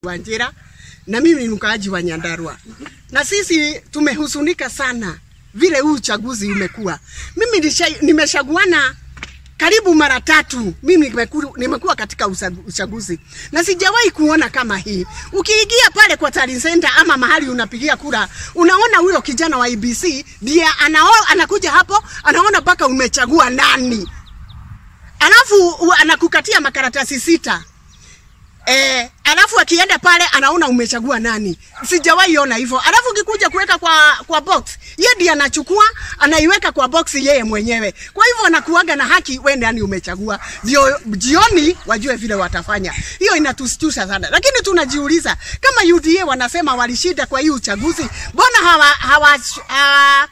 Wanjira na mimi ni mkaaji wa Nyandarua, na sisi tumehusunika sana vile huu uchaguzi umekuwa. Mimi nisha- nimeshaguana karibu mara tatu mimi nimeku- nimekuwa katika usa- uchaguzi na sijawahi kuona kama hii. Ukiingia pale kwa Tallying Center ama mahali unapigia kura, unaona huyo kijana wa IBC ndiye anao, anakuja hapo anaona mpaka umechagua nani, alafu u- anakukatia makaratasi sita Eh, alafu akienda pale anaona umechagua nani. Sijawahi ona hivyo. Alafu ukikuja kuweka kwa kwa box, yeye ndiye anachukua, anaiweka kwa box yeye mwenyewe. Kwa hivyo anakuaga na haki wewe nani umechagua. Ndio jioni wajue vile watafanya. Hiyo inatustusha sana. Lakini tunajiuliza kama UDA wanasema walishinda kwa hii uchaguzi, mbona hawa hawa, hawa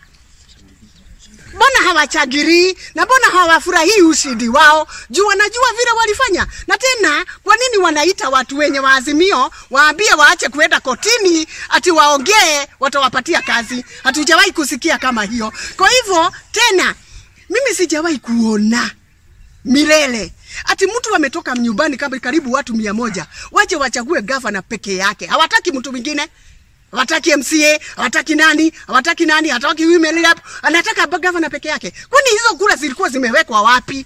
mbona hawachagiri na mbona hawafurahii ushindi wao juu wanajua vile walifanya na tena kwa nini wanaita watu wenye waazimio waambie waache kuenda kotini ati waongee watawapatia kazi hatujawahi kusikia kama hiyo kwa hivyo tena mimi sijawahi kuona milele ati mtu ametoka nyumbani kama karibu watu mia moja wache wachague gavana peke yake hawataki mtu mwingine hawataki MCA, hawataki nani, hawataki nani, hawataki women rep, anataka ba- gavana peke yake. Kwani hizo kura zilikuwa zimewekwa wapi?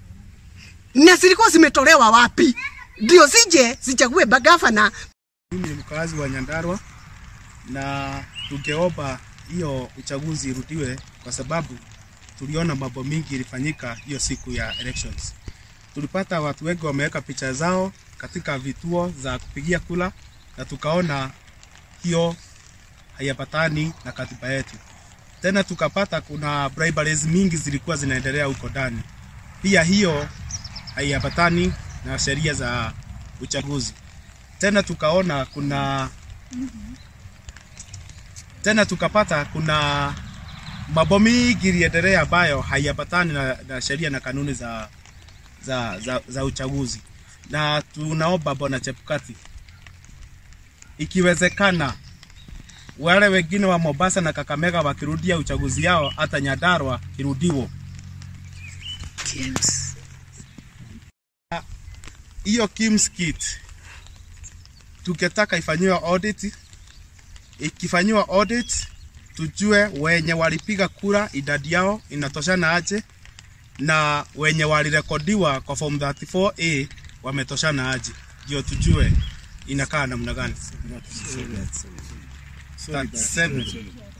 Na zilikuwa zimetolewa wapi? Ndio zije zichague ba- gavana Mimi ni mkazi wa Nyandarua na tungeomba hiyo uchaguzi irudiwe kwa sababu tuliona mambo mingi ilifanyika hiyo siku ya elections. Tulipata watu wengi wameweka picha zao katika vituo za kupigia kula na tukaona hiyo hayapatani na katiba yetu. Tena tukapata kuna briberies mingi zilikuwa zinaendelea huko ndani. Pia hiyo haiambatani na sheria za uchaguzi tena tukaona kuna tena tukapata kuna mambo mingi iliendelea ambayo haiambatani na, na sheria na kanuni za, za, za, za uchaguzi, na tunaomba Bwana Chebukati, ikiwezekana wale wengine wa Mombasa na Kakamega wakirudia uchaguzi yao, hata Nyandarua irudiwo. Hiyo Kim's Kit tungetaka ifanyiwe audit. Ikifanyiwa audit, tujue wenye walipiga kura idadi yao inatoshana aje na wenye walirekodiwa kwa form 34A wametoshana aje, ndio tujue inakaa namna gani. 37.